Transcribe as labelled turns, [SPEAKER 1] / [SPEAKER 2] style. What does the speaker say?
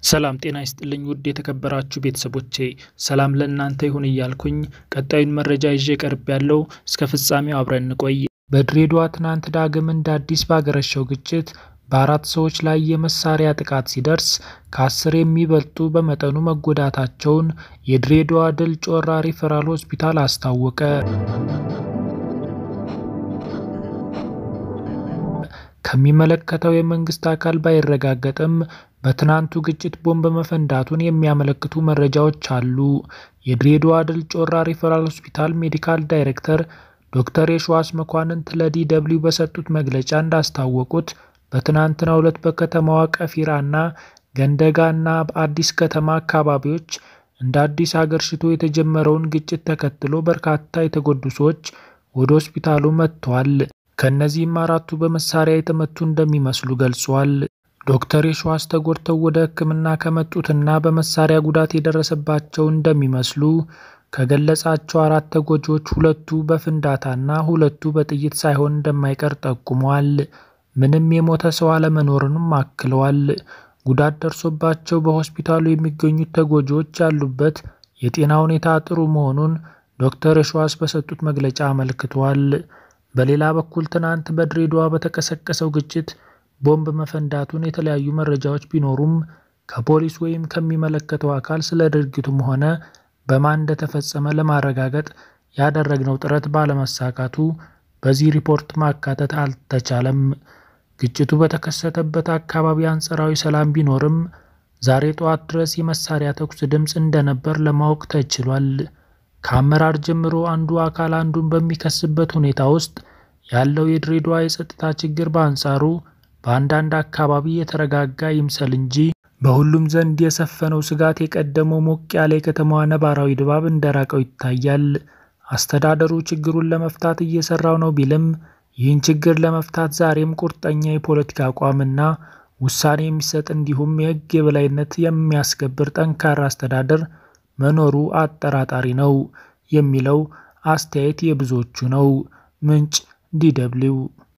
[SPEAKER 1] ሰላም ጤና ይስጥልኝ ውድ የተከበራችሁ ቤተሰቦቼ፣ ሰላም ለእናንተ ይሁን እያልኩኝ ቀጣዩን መረጃ ይዤ ቀርብ ያለው እስከ ፍጻሜው አብረን እንቆይ። በድሬዳዋ ትናንት ዳግም እንደ አዲስ ባገረሸው ግጭት በአራት ሰዎች ላይ የመሳሪያ ጥቃት ሲደርስ ከአስር የሚበልጡ በመጠኑ መጎዳታቸውን የድሬዳዋ ድል ጮራ ሪፈራል ሆስፒታል አስታወቀ። ከሚመለከተው የመንግስት አካል ባይረጋገጥም በትናንቱ ግጭት ቦምብ መፈንዳቱን የሚያመለክቱ መረጃዎች አሉ። የድሬዳዋ ድል ጮራ ሪፈራል ሆስፒታል ሜዲካል ዳይሬክተር ዶክተር የሸዋስ መኳንንት ለዲ ደብልዩ በሰጡት መግለጫ እንዳስታወቁት በትናንትናው ዕለት በከተማዋ ቀፊራና ገንደጋና በአዲስ ከተማ አካባቢዎች እንደ አዲስ አገርሽቶ የተጀመረውን ግጭት ተከትሎ በርካታ የተጎዱ ሰዎች ወደ ሆስፒታሉ መጥተዋል። ከእነዚህም አራቱ በመሳሪያ የተመቱ እንደሚመስሉ ገልጿል። ዶክተር የሸዋስ ተጎድተው ወደ ሕክምና ከመጡትና በመሳሪያ ጉዳት የደረሰባቸው እንደሚመስሉ ከገለጻቸው አራት ተጎጂዎች ሁለቱ በፍንዳታና ሁለቱ በጥይት ሳይሆን እንደማይቀር ጠቁመዋል። ምንም የሞተ ሰው አለመኖርንም አክለዋል። ጉዳት ደርሶባቸው በሆስፒታሉ የሚገኙት ተጎጂዎች ያሉበት የጤና ሁኔታ ጥሩ መሆኑን ዶክተር የሸዋስ በሰጡት መግለጫ አመልክቷል። በሌላ በኩል ትናንት በድሬዳዋ በተቀሰቀሰው ግጭት ቦምብ መፈንዳቱን የተለያዩ መረጃዎች ቢኖሩም ከፖሊስ ወይም ከሚመለከተው አካል ስለ ድርጊቱም ሆነ በማን እንደተፈጸመ ለማረጋገጥ ያደረግነው ጥረት ባለመሳካቱ በዚህ ሪፖርት ማካተት አልተቻለም። ግጭቱ በተከሰተበት አካባቢ አንጻራዊ ሰላም ቢኖርም ዛሬ ጠዋት ድረስ የመሳሪያ ተኩስ ድምፅ እንደነበር ለማወቅ ተችሏል። ከአመራር ጀምሮ አንዱ አካል አንዱን በሚከስበት ሁኔታ ውስጥ ያለው የድሬዳዋ የጸጥታ ችግር በአንጻሩ በአንዳንድ አካባቢ የተረጋጋ ይምሰል እንጂ በሁሉም ዘንድ የሰፈነው ስጋት የቀደመው ሞቅ ያለ የከተማዋ ነባራዊ ድባብ እንደራቀው ይታያል። አስተዳደሩ ችግሩን ለመፍታት እየሰራው ነው ቢልም ይህን ችግር ለመፍታት ዛሬም ቁርጠኛ የፖለቲካ አቋምና ውሳኔ የሚሰጥ እንዲሁም የሕግ የበላይነት የሚያስከብር ጠንካራ አስተዳደር መኖሩ አጠራጣሪ ነው የሚለው አስተያየት የብዙዎቹ ነው። ምንጭ ዲ ደብልዩ